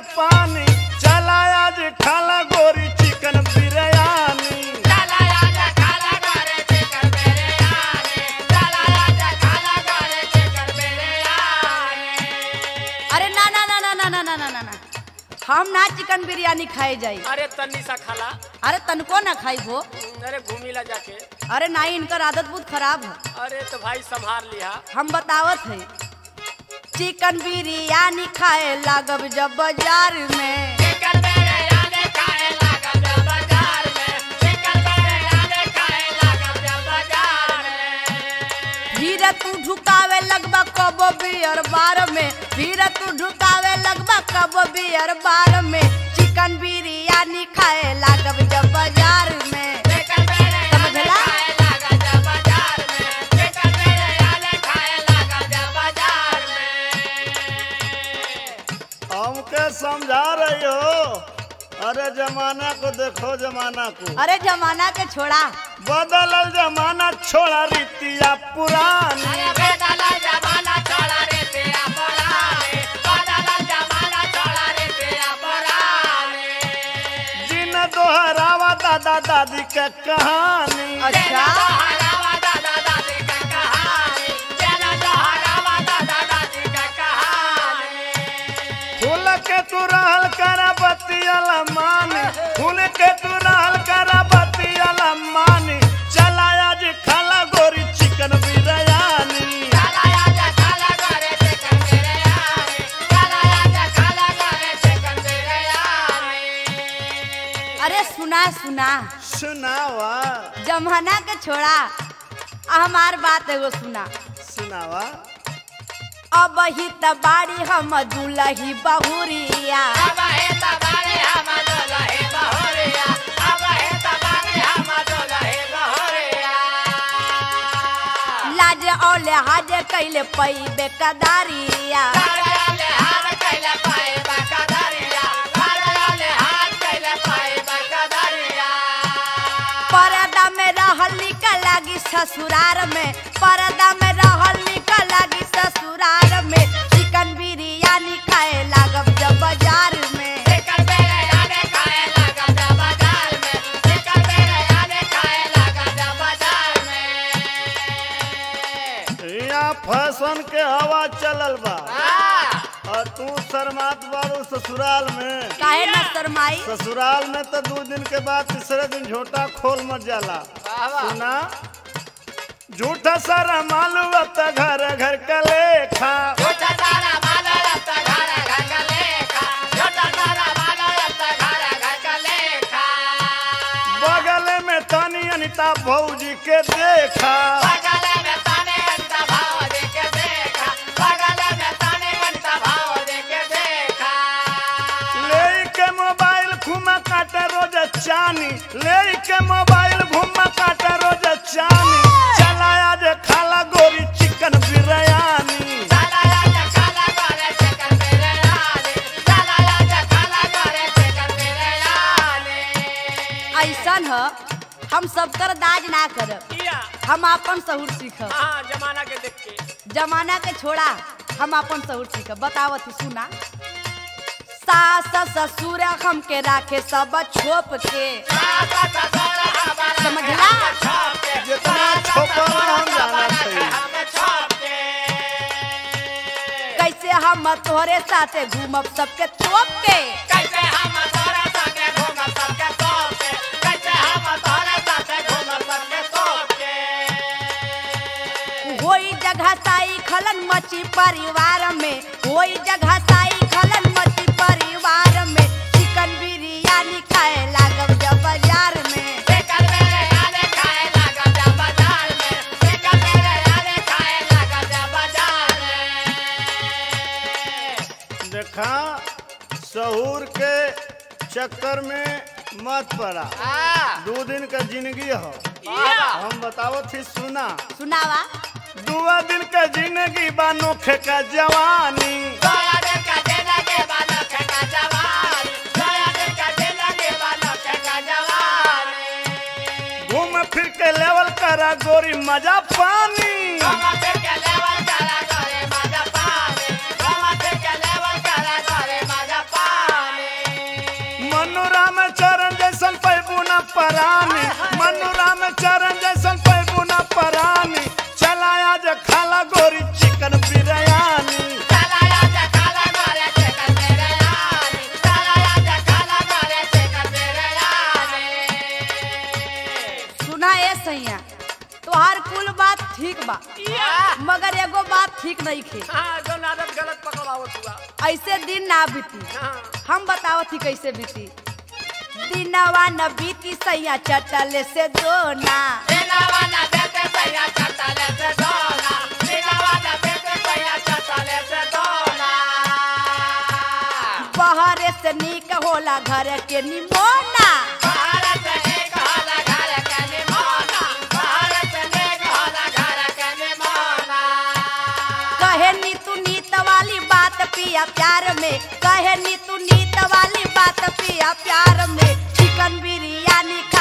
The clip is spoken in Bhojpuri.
पानी चला आज खाला गोरी चिकन बिरयानी अरे ना ना ना ना ना ना ना ना ना ना हम ना चिकन बिरयानी खाए जाई अरे तन्नी सा खाला अरे तनको ना खाई वो अरे घूमी ला जाके अरे नहीं इनकर आदत बहुत खराब है अरे तो भाई संभाल लिया हम बतावत है चिकन बिरयानी खाए लागब जब बाजार में फिर तू ढुकावे लगबा कब बियर बार में फिर तू ढुकावे लगबा कब बियर बार में चिकन बिरयानी खाए लागब जब बाजार में समझला हमके समझा रही हो अरे जमाना को देखो जमाना को अरे जमाना के छोड़ा बदलल जमाना छोड़ा रीतिया पुरानी जिन दोहरावा दादा दादी के कहानी अच्छा फूल के तू रहल करा बतियाला मानी फूल के तू रहल करा बतियाला मानी चला आज खाला गोरी चिकन बिरयानी अरे सुना सुना सुनावा जमाना के छोड़ा आ हमार बात एगो सुना सुनावा अब ही त बाड़ी हम दुलही बहुरिया लाज औले हाजे कैले पैबे कदारिया परदा में रहल निकल लागी ससुरार में परदा में रहल निकल लागी ससुरार में चिकन बिरयानी खाए लागब जब बाजार में यहाँ फैशन के हवा चलल बा और तू शर्मात बारू ससुराल में काहे न शरमाई ससुराल में तो दो दिन के बाद तीसरे दिन झोटा खोल मत जाला सुना झूठा सारा मालूम अब तो घर घर का लेखा बगल में तनी अनिता भौजी के देखा ले के मोबाइल घुमा काटा रोज चानी ले के मोबाइल घुमा काटा रोज चानी चला आज खाला गोरी चिकन बिरयानी ऐसन ह हम सबकर दाज ना करब किया हम अपन सहूर सीखब हाँ जमाना के देख के जमाना के छोड़ा हम अपन सहूर सीखब बतावत ही सुना सास ससुर हमके राखे सब छोप के समझला जितना छोपा हम जाना चाहिए कैसे हम तोहरे साथे घूमब सबके तोप के होई जगह साई खलन मची परिवार में होई जगह साई खलन मची परिवार में चिकन बिरयानी खाए लागब जब बाजार में देखा सहूर के चक्कर में मत पड़ा दो दिन का जिंदगी हो हम बतावत ही सुना सुनावा दुआ दिन का जिंदगी बा नोखे का जवानी घूम फिर के लेवल करा गोरी मजा पानी परानी मनुराम चरण जैसन पैबू ना परानी चलाया जे खाला गोरी चिकन बिरयानी सुना ए सैया तोहार कुल बात ठीक बा मगर एगो बात ठीक नहीं खे हाँ जो आदत गलत पकड़ावत हुआ ऐसे दिन ना बीती हाँ हम बताओ थी कैसे बीती दिनवा न बीती सैया चटल से दोना बहरे से नीक होला घर के निमोना कहे नी तू नीत वाली बात पिया प्यार में कहे नी तू नीत वाली बात पिया प्यार में चिकन बिरयानी खा